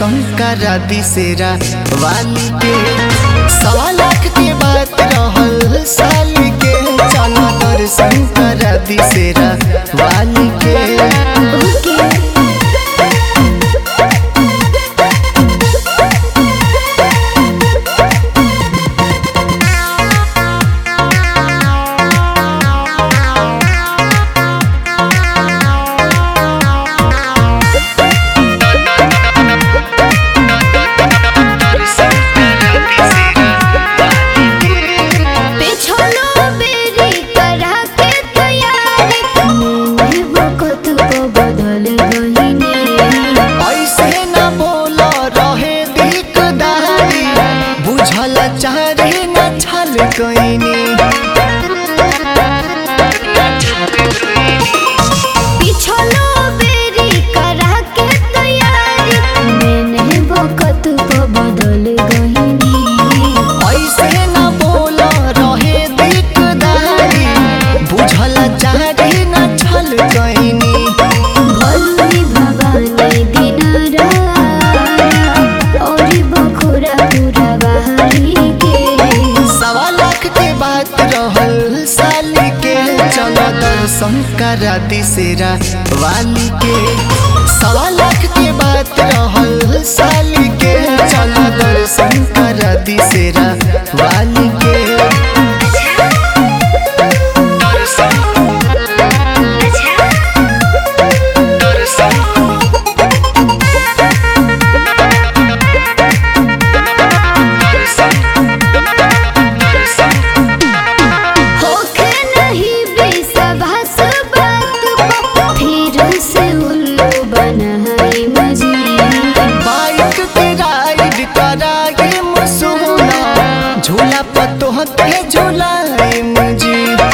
दर्शन करा दिसेरा वाली के सवा लाख के बात रहल साल के चल दर्शन करा दिसेरा वाली के ओके पिछलो बेरी करा के तैयारी मैंने वक्त को बदल गईने ऐसे न बोल रहे दिकदारी बुझल चाहे न छल कैनी पिछलो बेरी करा के तैयारी मैंने वक्त को बदल गईने ऐसे न बोल रहे दिकदारी बुझल चाहे न छल कैनी भलुनी भवानी दिन रात और बखुरा पूरा बहारी के सवा लाख के बात रहल साल के चल दर्शन करा दिसेरा वाली के सवा लाख के बात रहल साल के चल दर्शन करा दिसेरा वाली के दर्शन दर्शन होखे नहीं विश्वास बात फिर से उल्लू बनाई मजी बाइक पे राइड कराए मसूना झूला पतो के झूलाए मुझे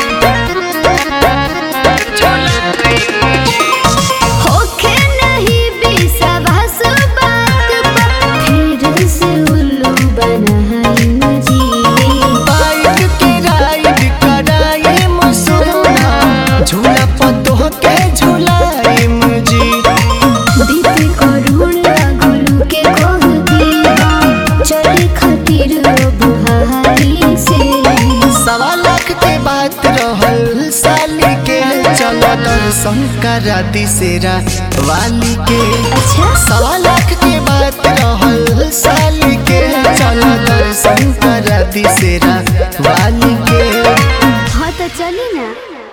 होखे नहीं विश्वास बात फिर से उल्लू बनाई मजी बाइक पे राइड कराए मसूना झूला पतो के झूलाए मुझे दीदी करुण लागलू के कह दिया चले खातिर बुहारी से सवा लाख के बात रहल साल के चल दर्शन करा दिसेरा वाली के अच्छा सवा लाख के बात रहल साल के चल दर्शन करा दिसेरा वाली के हाँ तो चली ना